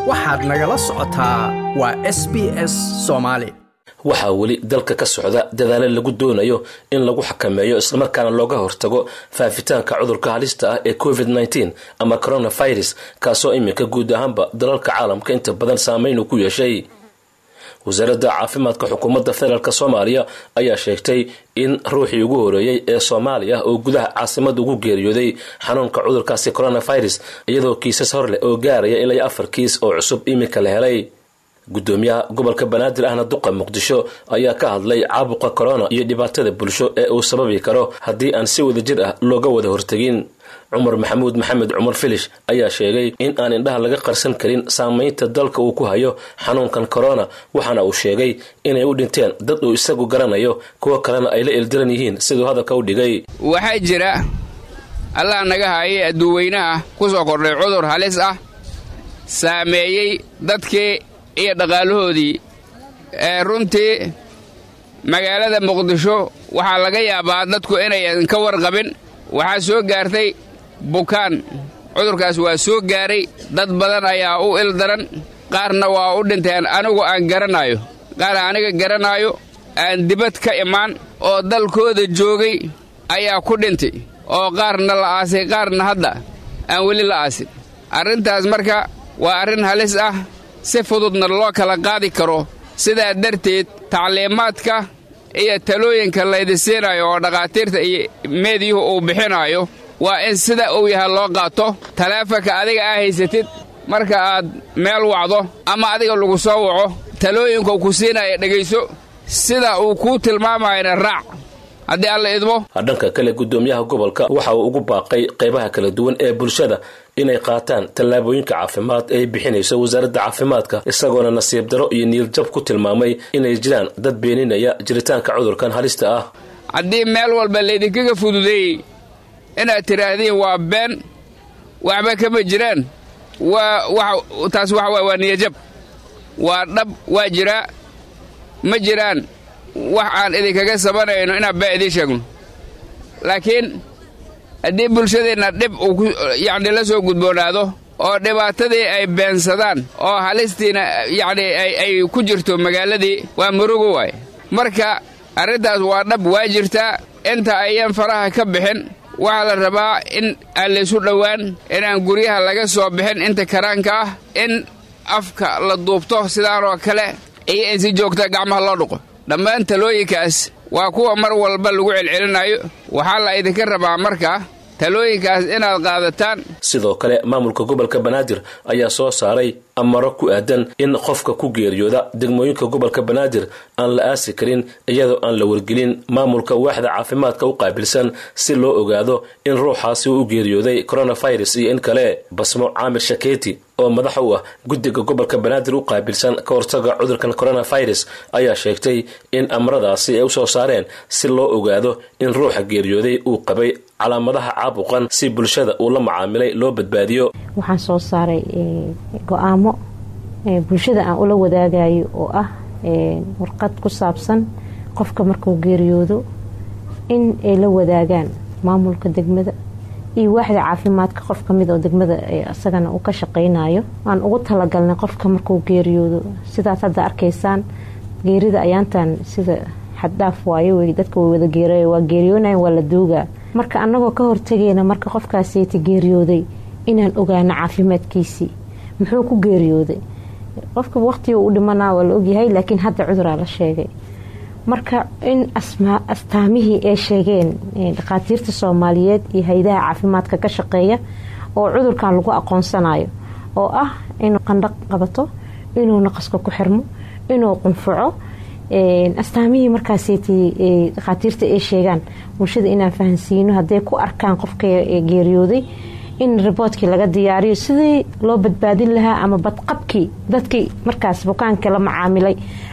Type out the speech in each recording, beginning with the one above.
waxaad nagala socotaa waa s b s soomaali waxaa weli dalka ka socda dadaalo lagu doonayo in lagu xakameeyo islamarkaana looga hortago faafitaanka cudurka halista ah ee covid -19 ama coronavirus kaasoo iminka guud ahaanba dalalka caalamka inta badan saameyn ku yeeshay wasaaradda caafimaadka xukuumadda federaalk soomaaliya ayaa sheegtay in ruuxii ugu horeeyey ee soomaaliya oo gudaha caasimada ugu geeriyooday xanuunka cudurkaasi coronavirus iyadoo kiisas hor leh oo gaaraya ilaa afar kiis oo cusub iminka la helay gudoomiyaha gobolka banaadir ahna duqa muqdisho ayaa ka hadlay caabuqa corona iyo dhibaatada bulsho ee uu sababi karo haddii aan si wadajir ah looga wada hortegin cumar maxamuud maxamed cumar filish ayaa sheegay in aan indhaha laga qarsan karin saamaynta dalka uu ku hayo xanuunkan corona waxaana uu sheegay inay u dhinteen dad uu isagu garanayo kuwo kalena ay la ildiran yihiin siduu hadalka u dhigay waxaa jira allah naga haayay adduuweynaha ku soo kordhay cudur halis ah saameeyey dadkii iyo dhaqaalahoodii ee runtii magaalada muqdisho waxaa laga yaabaa dadku inayan ka warqabin waxaa soo gaartay bukaan cudurkaas waa soo gaaray dad badan ayaa u ildaran qaarna waa u dhinteen anigu aan garanaayo qaar aniga garanaayo aan dibad ka imaan oo dalkooda joogay ayaa ku dhintay oo qaarna la aasay qaarna hadda aan weli la aasin arrintaas marka waa arrin halis ah si fududna loo kala qaadi karo sidaa darteed tacliimaadka iyo talooyinka laydi siinayo oo dhakhaatiirta iyo meediyuhu uu bixinaayo waa in sida uu yahay loo qaato taleefanka adiga aa haysatid marka aad meel wacdo ama adiga lagu soo waco talooyinkuu ku siinaya dhegayso sida uu kuu tilmaamayana raac haddii alla idmo dhanka kale gudoomiyaha gobolka waxa uu ugu baaqay qaybaha kala duwan ee bulshada inay qaataan tallaabooyinka caafimaad ee ay bixinayso wasaaradda caafimaadka isagoona nasiib daro iyo niiljab ku tilmaamay inay jiraan dad beeninaya jiritaanka cudurkan halista ah haddii meel walba laydinkaga fududeeyey inaad tidhaahdiin waa been waxba kama jiraan waa taas waxa waay waa niyajab waa dhab waa jiraa ma jiraan wax aan idinkaga sabanayno inaan baa idiin sheegno laakiin haddii bulshadeenna dhib uu yacni la soo gudboonaado oo dhibaatadii ay beensadaan oo halistiina yacni ay ku jirto magaaladii waa murugo waay marka arrintaas waa dhab waa jirtaa inta ayan faraha ka bixin waxaa la rabaa in aan laysu dhowaan inaan guryaha laga soo bixin inta karaanka ah in afka la duubto sidaanoo kale iyo in si joogta gacmaha loo dhuqo dhammaan talooyinkaas waa kuwa mar walba lagu celcelinayo waxaa la idinka rabaa marka talooyinkaas inaad qaadataan sidoo kale maamulka gobolka banaadir ayaa soo saaray amaro ku aadan in qofka ku geeriyooda degmooyinka gobolka banaadir aan la aasi karin iyadoo aan la wargelin maamulka waaxda caafimaadka u qaabilsan si loo ogaado in ruuxaasi uu u geeriyooday coronavirus iyo in kale basmo caamir shakeeti oo madax u ah guddiga gobolka banaadir u qaabilsan ka hortaga cudurkan coronavirus ayaa sheegtay in amaradaasi ay u soo saareen si loo ogaado in ruuxa geeriyooday uu qabay calaamadaha caabuqan si bulshada uu la macaamilay loo badbaadiyo waxaan soo saaray go-aamo bulshada aan ula wadaagayo oo ah warqad ku saabsan qofka markuu geeriyoodo in ay la wadaagaan maamulka degmada iyo waaxda caafimaadka qof kamid oo degmada isagana uu ka shaqeynayo aan ugu talagalnay qofka markuu geeriyoodo sidaas hadda arkaysaan geerida ayaantan sida xaddhaaf waayo dadka way wada geeray waa geeriyoonayan waa la duugaa marka annagoo ka hortagayna marka qofkaasiti geeriyooday inaan ogaano caafimaadkiisii muxuu ku geeriyooday qofka waqtiga u dhimanaa waa la ogyahay laakiin hadda cuduraa la sheegay marka in astaamihii ay sheegeen dhakhaatiirta soomaaliyeed iyo hay-adaha caafimaadka ka shaqeeya oo cudurkan lagu aqoonsanayo oo ah inuu qandhaq qabato inuu naqaska ku xirmo inuu qunfaco astaamihii markaasiti dhakhaatiirta ay sheegaan bulshada inaan fahansiino hadday ku arkaan qofka geeriyooday in riboodkii laga diyaariyo sidii loo badbaadin lahaa ama badqabkii dadkii markaas bukaanka la macaamilay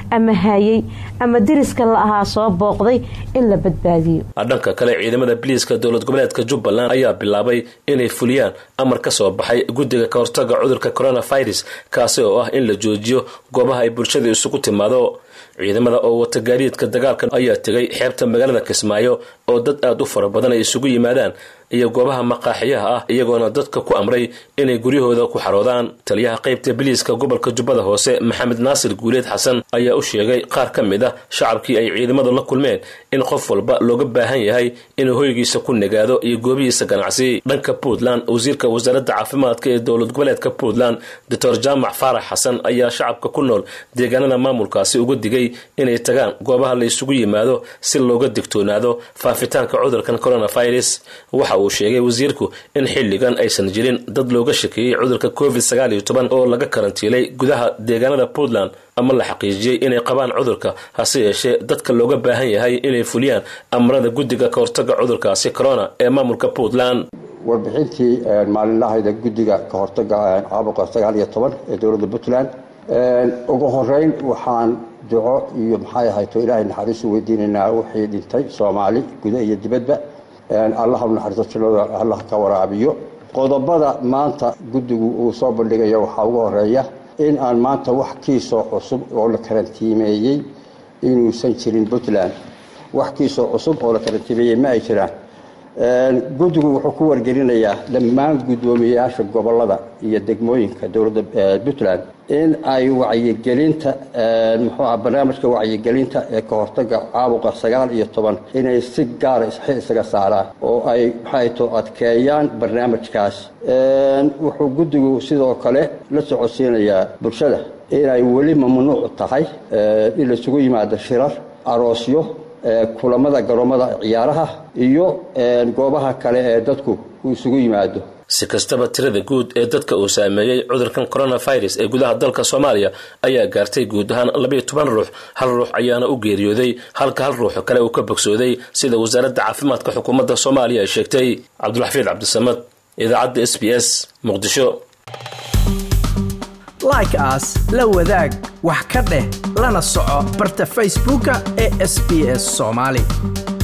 ama hayay ama deriska la ahaa soo booqday in la badbaadiyo dhanka kale ciidamada biliiska dowlad goboleedka jubbaland ayaa bilaabay inay fuliyaan amar ka soo baxay guddiga ka hortaga cudurka coronavirus kaasi oo ah in la joojiyo goobaha ay bulshada isugu timaado ciidamada oo wata gaadiidka dagaalka ayaa tegay xeebta magaalada kismaayo oo dad aada u fara badan ay isugu yimaadaan iyo goobaha maqaaxiyaha ah iyagoona dadka ku amray inay guryahooda ku xaroodaan taliyaha qaybta biliiska gobolka jubbada hoose maxamed naasir guuleed xasan ayaa u sheegay qaar ka mid ah shacabkii ay ciidamadu la kulmeen in qof walba looga baahan yahay inuu hoygiisa ku nagaado iyo goobihiisa ganacsi dhanka puntland wasiirka wasaaradda caafimaadka ee dowlad goboleedka puntland doctor jaamac faarax xasan ayaa shacabka ku nool deegaanada maamulkaasi uga digay inay tagaan goobaha la isugu yimaado si looga digtoonaado faafitaanka cudurkan coronavirus waxa uu sheegay wasiirku in xilligan aysan jirin dad looga shakeeyey cudurka covid sagaal iyo toban oo laga karantiilay gudaha deegaanada puntland ama la xaqiijiyey inay qabaan cudurka hase yeeshee dadka looga baahan yahay inay fuliyaan amarada guddiga ka hortaga cudurkaasi corona ee maamulka puntland warbixintii maalinlahayda guddiga ka hortaga caabuqa sagaal iyo toban ee dowladda puntland ugu horeyn waxaan duco iyo maxay ahayto ilaahay naxariisu weydiinaynaa wixii dhintay soomaali guda iyo dibadba allah u naxariisto jilada allah ka waraabiyo qodobada maanta guddigu uu soo bandhigayo waxaa ugu horeeya in aan maanta wax kiisoo cusub oo la karantiimeeyey inuusan jirin puntland wax kiisoo cusub oo la karantiimeeyey ma ay jiraan guddigu wuxuu ku wargelinayaa dhammaan guddoomiyeyaasha gobolada iyo degmooyinka dowladda puntland in ay wacyigelinta muxuuah barnaamijka wacyigelinta ee ka hortaga caabuqa sagaal iyo toban inay si gaara isxil isaga saaraan oo ay maxayto adkeeyaan barnaamijkaas wuxuu guddigu sidoo kale la socodsiinayaa bulshada inay weli mamnuuc tahay in laisugu yimaado shirar aroosyo kulamada garoomada ciyaaraha iyo goobaha kale ee dadku uu isugu yimaado si kastaba tirada guud ee dadka uu saameeyey cudurkan coronavirus ee gudaha dalka soomaaliya ayaa gaartay guud ahaan labayo toban ruux hal ruux ayaana u geeriyooday halka hal ruux kale uu ka bogsooday sida wasaaradda caafimaadka xukuumadda soomaaliya ay sheegtay cabdulxafiid cabdisamad idaacadda s b s muqdisho like aas la wadaag wax ka dheh lana soco barta facebooka ee sb s soomaali